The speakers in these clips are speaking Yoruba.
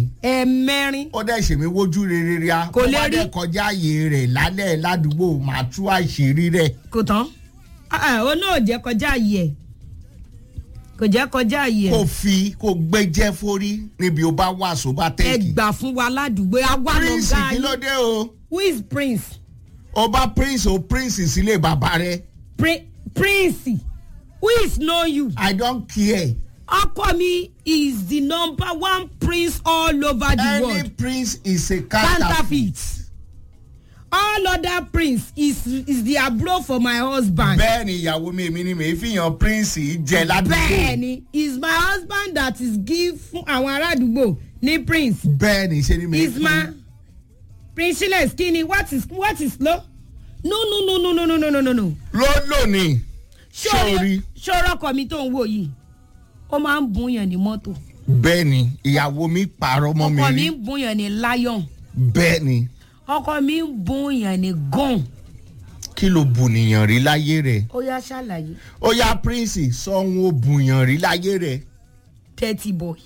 ẹ̀ẹ̀mẹrin ó dẹ̀ ṣèmi wojú rere ria Kò lè Ó bá rí. dẹ̀ kọjá ààyè rẹ̀ lálẹ́ ládùúgbò màá tú àṣírí rẹ̀ kò tán Ah, ah, ó náà jẹ́ kọjá àyè ẹ̀ kò jẹ́ kọjá àyè kò ẹ̀ fi kò gbẹ́jẹ́ forí níbi ó bá wà só bá ẹ tẹ́kì gbà fún wa ládùúgbò àwa prince lọ́gá kí ló yín dé o who is prince ó bá prince o prince sílé bàbá rẹ̀ Pri prince who is know you i don't care ọkọ mi is the number one prince all over the any world prince is a counterfeit counterfeit all other prince is is the abro for my husband bẹ́ẹ̀ ni ìyàwó mi èmi ni mi fi hàn prince yìí jẹ ládùúgbò bẹ́ẹ̀ni is my husband that is give fún àwọn ará àdúgbò ní prince bẹ́ẹ̀ ni ṣe ni mi is my prince silas kini what is what is lo no no no no no no no no no no ló lónìí sórí sórí sórí ọkọ mi tó ń wò yìí ó máa ń bùn yàn ní mọ́tò bẹ́ẹ̀ ni ìyàwó mi pààrọ̀ mọ́ mi ọkọ mi rí ń bùn yàn ní lion bẹ́ẹ̀ ni ọkọ mi ń bùn yàn ní gun kí ló bùnìyàn rí láyé rẹ̀ ó yá ṣàlàyé ó yá prince sọ́hun ó bùyàn rí láyé rẹ̀ dirty boy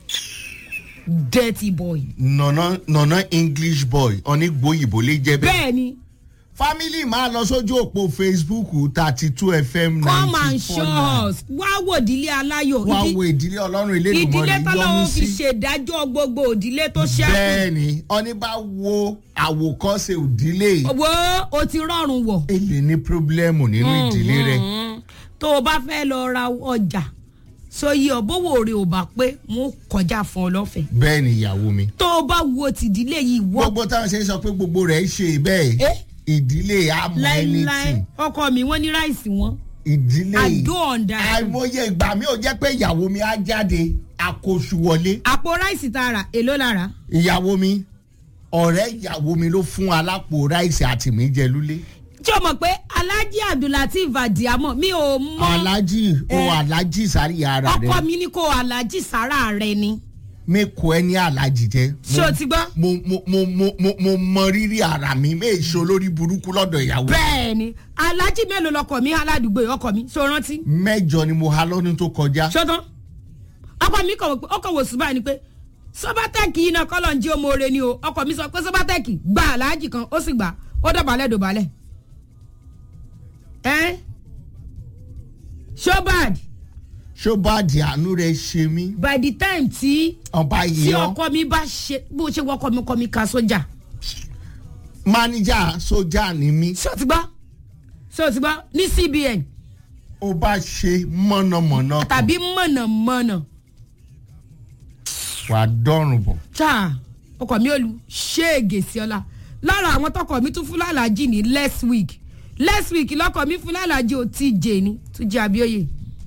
dirty boy. nànà nànà english boy onígbòyìnbó lè jẹ́ bẹ́ẹ̀. bẹ́ẹ̀ni family máa lọ sójú òpó facebook thirty two fm come and ninety show four nine us wá wò ìdílé aláyọ̀ wá ìdí- wo ìdílé ọlọ́run ilé ìdílé ìdùnmọ̀rẹ́ tọ́lọ́wọ́ yọmú fi sí. ṣèdájọ́ gbogbo ìdílé tó ṣẹ́kù bẹ́ẹ̀ ni ọní bá wo àwòkọ́ṣe òdílé wo o ti rọrùn wọ̀ èlé ní pírọ́blẹ́mù nínú ìdílé rẹ̀ Mm. tó o bá fẹ́ lọ ra ọjà sóyè ọ̀bọ̀wò rẹ̀ ò bá pé wọ́n kọjá fún ọ lọ́fẹ̀ẹ́ bẹ́ẹ̀ ni ìyàwó mi. tó o bá wo tìdílé yìí wọ́ gbogbo táwọn ṣe ń sọ pé gbogbo rẹ̀ ṣe bẹ́ẹ̀ Eh? ìdílé àmọ́ láéláé anything ọkọ mi wọ́n ní ráìsì wọn ìdílé àdó ọ̀dà àìmọye ìgbà mi ò jẹ́ pé ìyàwó mi á jáde àkóṣù wọlé àpò ráìsì tá a rà èló lára ìyàwó mi ọ̀rẹ́ ìyàwó mi ló fún alápò ráìsì àti mi jẹ lúlé tí o mọ̀ pé alhaji abdulateef adiamọ mi ò mọ alájì o Eh. alájì sáré ara ọkọ rẹ mi ní kó alhaji sára rẹ ni mi kò ẹ ní alájì jẹ ṣé o ti gbọ́. mo mo mo mo mo mo mọ rírì ara mi mi èso lórí burúkú lọ́dọ̀ ìyàwó bẹ́ẹ̀ ni alhaji mélòó lọkọ mi aládùúgbò yìí ọkọ mi ṣó rántí mẹ́jọ ni mo ha lọ́dún tó kọjá ṣó tán ọkọ mi kọ̀ wò pé ọkọ̀ wò sí báyìí ni pé sọ́bátẹ́ẹ̀kì yìí náà kọ́lọ̀ ń jí ọmọ oore ni o ọkọ mi sọ pé sọ́bátẹ́ẹ̀kì gba alhaji kan ó sì gbà ó dọ̀bálẹ̀ dọ̀bálẹ̀ ẹ́ shobad ṣó bá di àánú rẹ ṣe mí by the time tí ọba tí yìí ọ ọkọ mi bá ṣe bó ṣe wọkọ mi kọ mi ka sójà máníjà sójà ni mí ṣé o ti gbọ́ ṣé o ti gbọ́ ní cbn ó bá ṣe mọ̀nàmọ́ná kan tàbí mọ̀nàmọ́nà wà á dọ́rùn bọ̀ tá ọkọ mi ò lu ṣéègè sí ọlá lára àwọn tọkọ mi tún fún lálàájì ní last week last week lọkọ mi fún lálàájì ò tí jẹ ní tún jẹ abíóyè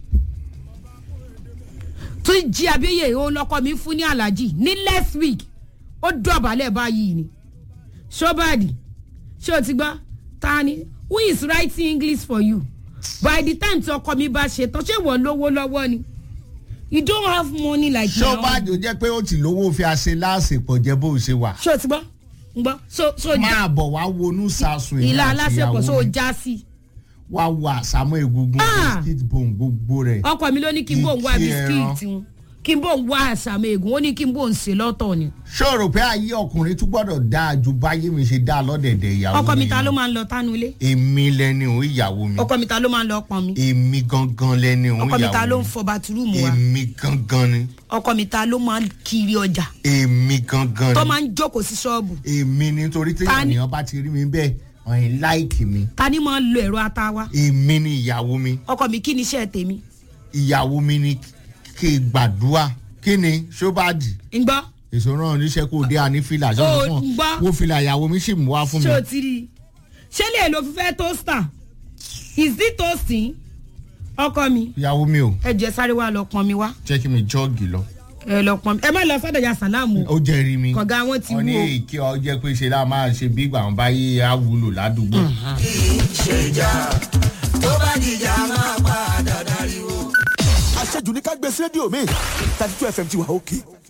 tún jẹ abíóyè òun lọkọ mi fún ní alájì ní last week ó dọ̀bálẹ̀ báyìí ni ṣọ́bàdì ṣé o ti gbọ́ ta ni who is writing english for you by the time tí ọkọ mi bá ṣe tán ṣé wọ́n lówó lọ́wọ́ ni you don't have money like ṣó my bá husband. jò jẹ́ pé ó ti lówó fi àṣẹ láàṣepọ̀ jẹ́ bó ṣe wà ṣé o ti gbọ́ ń gbọ́ so so já máa bọ̀ wá wọnú sàṣùn ìlà aláṣepọ̀ so já sí wá wo àsámọ́ egungun Ah! biscuit bone gbogbo rẹ̀ ọkọ mi ló ní kí n bò ń wá Ìkí bisikíìtì wọn kí n bò ń wá àṣàmì ègún ó ní kí n bò ń ṣe lọ́tọ̀ ni ṣòro pé ayé ọkùnrin tún gbọ́dọ̀ dáa ju báyé mi ṣe dáa lọ́dẹ̀dẹ̀ ìyàwó ọkọ mi ta ló lọ. máa ń lọ tánu ilé èmi lẹni òun ìyàwó mi ọkọ mi ta ló máa ń lọ pọn mi èmi gangan lẹni òun ọkọ mi ta ló ìyàwó ń fọ bàtúrùmù mi wa èmi gangan ni ọkọ mi ta ló máa ń kiri ọjà èmi gangan tó ni máa ń jókòó sí ṣọ́ọ̀bù èmi nítorí tí Ta ni- ènìyàn bá ti rí mi bẹ́ẹ̀ ọ̀hìn láìkì mi ta ni máa ń lo ẹ̀rọ ata wa èmi ni ìyàwó mi ọkọ mi kí ni iṣẹ́ tèmi ìyàwó mi ni kí n gbàdúrà kí ni ṣóbàdì ń gbọ́ èso náà níṣẹ́ kó dé àní fìlà Ó, sọ́nà fún gbọ́. ọ wo fìlà ìyàwó mi sì mú wá fún mi. ṣé o ti rí i ṣé lè lo fífẹ́ toaster is it toasting ọkọ mi ìyàwó mi ò ẹ jẹ́ sáré wá lọ pọn mi wá jẹ́ kí mi jọ́ọ̀gì lọ. ẹ lọ pọn mi ẹ má lọ sọ́dọ̀ ya sàlámù o. ó jẹ́rìí mi. kọ̀gá wọn ti wọ́n ní wú o. èké ọ jẹ́ pé ṣe láà máa ṣe bí ìgbà wọn bá yé á wúlò ládùúgbò. ṣèjà tó bá dìjà máa padà dariwo. àṣejù ní ká gbé sí rédíò mi thirty two fm ti wà òkè